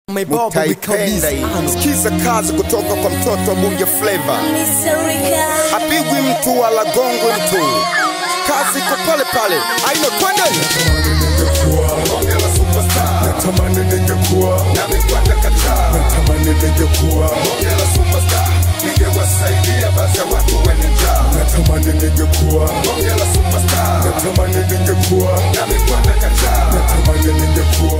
utaipenda hii. Sikiza kazi kutoka kwa mtoto wa Bunge Flavor. Apigwi mtu wala gongwe mtu, kazi iko pale pale, aina kwende Natamani ningekuwa natamani ningekuwa ningewasaidia basi watu wenye njaa natamani ningekuwa Hongera superstar natamani ningekuwa na mikwanda kachaa natamani ningekuwa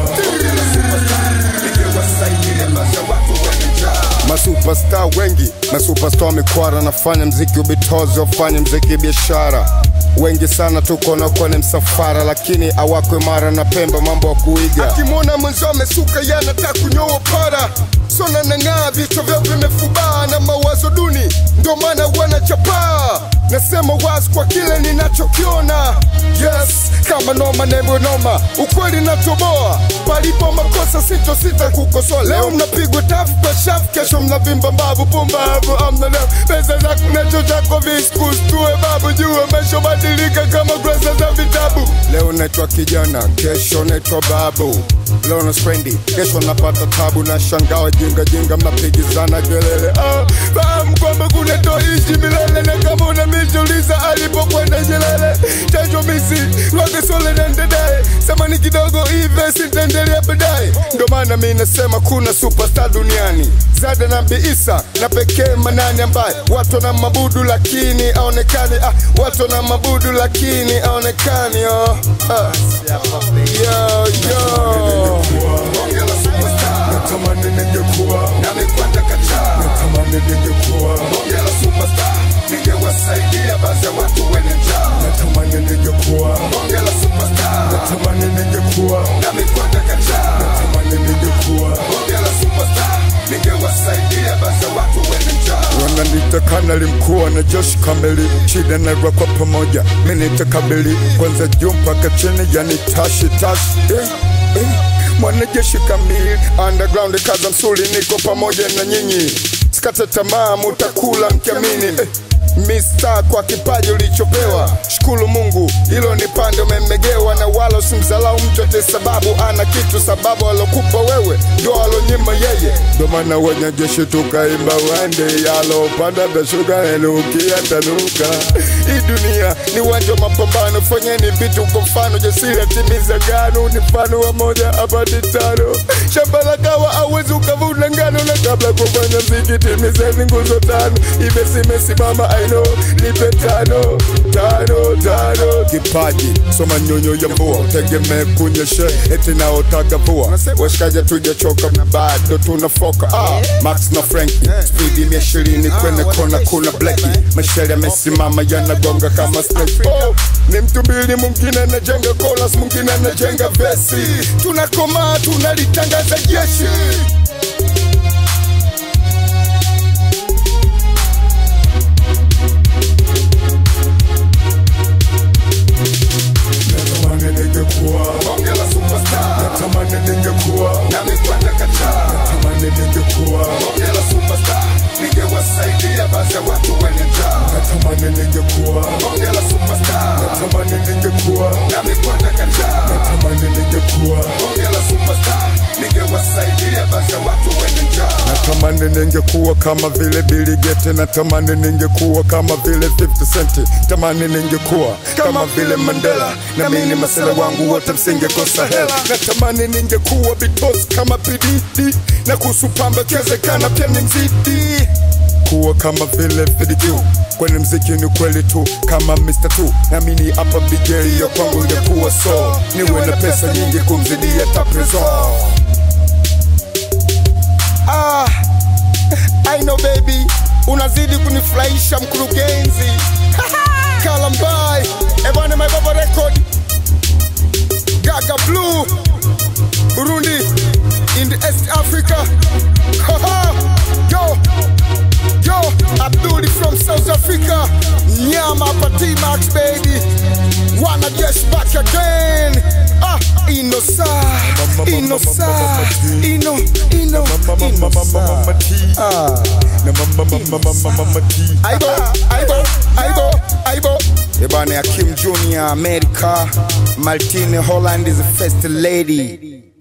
ningewasaidia basi watu wenye njaa Masuperstar wengi, masuperstar mikwara nafanya mziki ubitozi, wafanye mziki biashara. Wengi sana tuko na kwenye msafara, lakini awakwe mara na Pemba mambo ya kuiga. Akimwona mwenzo amesuka, yanataka kunyoa para sona nang'aa, vichwa vyao vimefubaa na mawazo duni, ndio maana wanachapaa. Nasema wazi kwa kile ninachokiona, yes, kama noma nebo noma, ukweli natoboa, palipo makosa sito sita kukosoa. Leo mnapigwa tafu kwa shafu, kesho mnavimba mbavu, pumbavu amna leo pesa za kunacho chako viskus, tuwe babu, jua maisha badilika kama kurasa za vitabu. Leo naitwa kijana, kesho naitwa babu leo na spendi, kesho napata tabu na shangao jinga jinga, mnapigizana kelele. Ah, fahamu kwamba kuna toishi milele, na kama unamijuliza alipokwenda jelele, chanjo misi wage sole nendedai, samani kidogo hive sitaendelea baadaye. Ndo maana mi nasema kuna superstar duniani Zada na Isa na pekee Manani ambaye watu na mabudu lakini aonekani, ah, watu na mabudu lakini aonekani oh. ah. yo, yo. Hongera superstar natamani ningekuwa na mikwanda kachaa natamani ningekuwa Hongera superstar ningewasaidia basi watu wenye njaa natamani ningekuwa Hongera superstar natamani ningekuwa na mikwanda kachaa natamani ningekuwa Hongera superstar ningewasaidia basi watu wenye njaa wananita kanali mkuu na Josh kamili shida na kwa pamoja mimi nitakabili kwanza juu mpaka chini yani tashi tashi eh, eh. mwanajeshi kamili underground kaza msuli niko pamoja na nyinyi sikate tamaa mutakula mkiamini eh. Mista kwa kipaji ulichopewa, shukuru Mungu, hilo ni pande umemegewa, na wala usimdhalau mtu ate sababu ana kitu, sababu alokupa wewe ndio alonyima yeye. Ndo maana wanajeshi tukaimba wande yalopanda tashuka enukia tanuka. Hii dunia ni uwanja wa mapambano, fanyeni vitu kwa mfano, jasiri atimiza gano, ni mfano wa moja apati tano. Shamba la kawa awezi ukavuna ngano, na kabla kufanya mziki timizeni nguzo tano, imesimama I know, nipe tano tano tano. Kipaji soma nyonyo ya mvua, tegemee kunyeshe eti naotaka vua. Washikaji tujachoka na bado tunafoka. Ah, Max na Frankie, speedi mia ishirini kwenye kona, kuna Blackie. Mashari yamesimama yanagonga kama snake. Oh, ni mtu mbili, mwingine anajenga chorus, mwingine anajenga vesi. Tunakomaa, tunalitangaza jeshi. Natamani ningekuwa, Hongera superstar natamani ningekuwa, na mikwanda kachaa natamani ningekuwa, Hongera superstar ningewasaidia basi watu wenye njaa natamani ningekuwa, Hongera superstar natamani ningekuwa, na mikwanda kachaa natamani ningekuwa, Hongera superstar ningewasaidia basi watu wenye njaa natamani ningekuwa kama vile Billy Gates, natamani ningekuwa kama vile 50 Cent, tamani ningekuwa kama vile Mandela, na mimi masela wangu wote msingekosa hela, natamani ningekuwa bitos kama PDD, na kuhusu pamba kiwezekana pia ni mzidi kuwa kama vile FDQ kwenye mziki ni kweli tu kama Mr. Tu namini hapa BJ ya kwangu ingekuwa so niwe na pesa nyingi kumzidia taprezo Ah, I know baby, unazidi kunifurahisha mkurugenzi. Kalambai, ebwana my baba record. Gaga Blue, Burundi, in the East Africa. Haha, yo, yo, Abduli from South Africa. Nyama Pati Max baby. Wanna just back again. Ah, Inosa, Inosa, Ino, Ino, Inosa. Ah. Aibo, Aibo, Aibo, Aibo. Ebane Akim Junior, America. Martine Holland is the first lady.